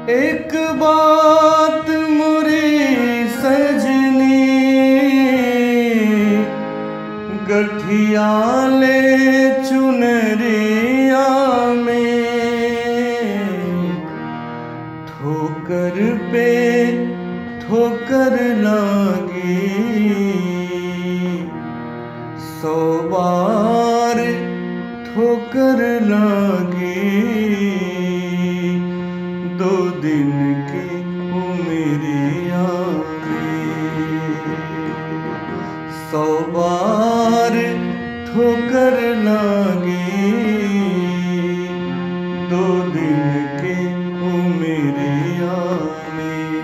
एक बात मोरी सजनी गठिया ले चुनरिया में ठोकर पे ठोकर लागी सौ बार ठोकर लागी दो दिन की उमरिया में सौ बार ठोकर लागी दो दिन के उमरिया में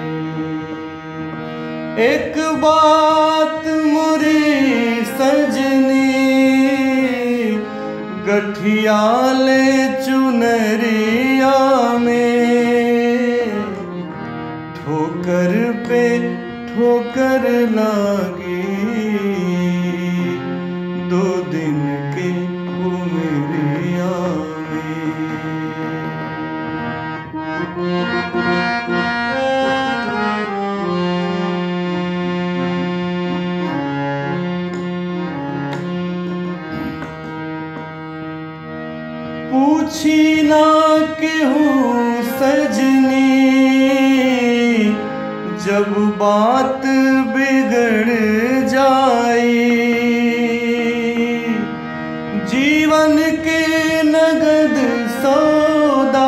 एक बात मुरी सजनी गठिया ले चुनरिया में ठोकर पे ठोकर लागी दो दिन के उमरिया में पूछी ना केहू सजनी जब बात बिगड़ जाई जीवन के नगद सौदा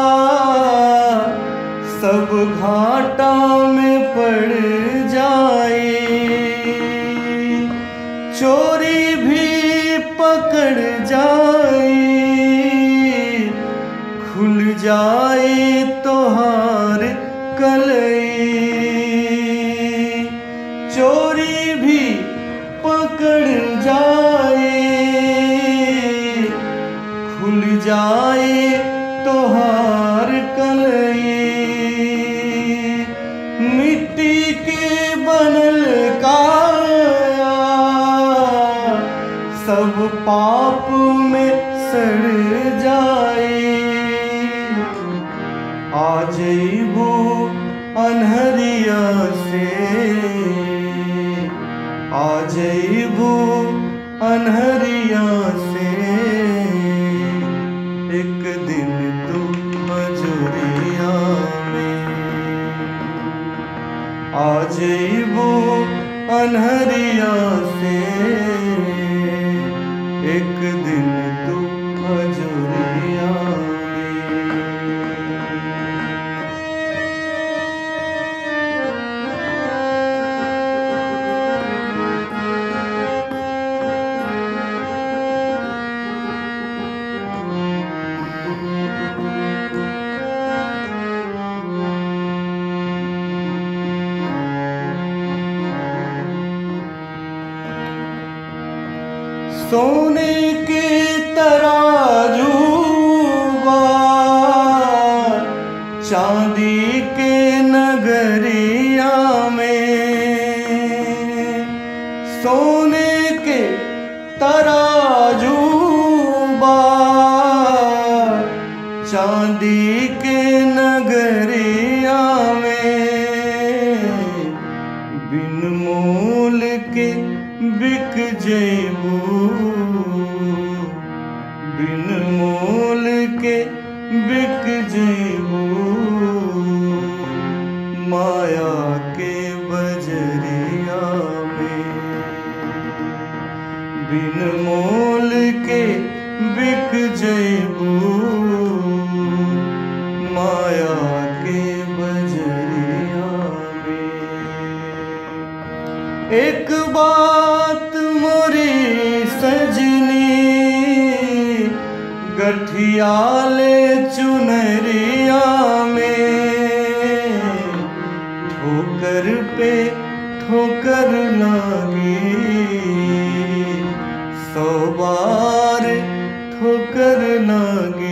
सब घाटा में पड़ जाई चोरी भी पकड़ जाई खुल जाए तोहार कलई चोरी भी पकड़ जाए खुल जाए तोहार कलई मिट्टी के बनल काया सब पाप में सड़ जाए आ जइबू अनहरिया से आ जइबू अनहरिया से एक दिन तू मजूरिया में आ जइबू अनहरिया से एक दिन तू मजूरिया में सोने के तराजू बा चांदी के नगरिया में सोने के तराजू बा चांदी के नगरिया में बिन मोल के बिक जेबू बिन मोल के बिक जेबू माया के बजरिया में बिन मोल के बिक जेबू माया के बजरिया में एक बात मोरी सजनी गठिया ले चुनरिया में ठोकर पे ठोकर लागी सौ बार ठोकर लागी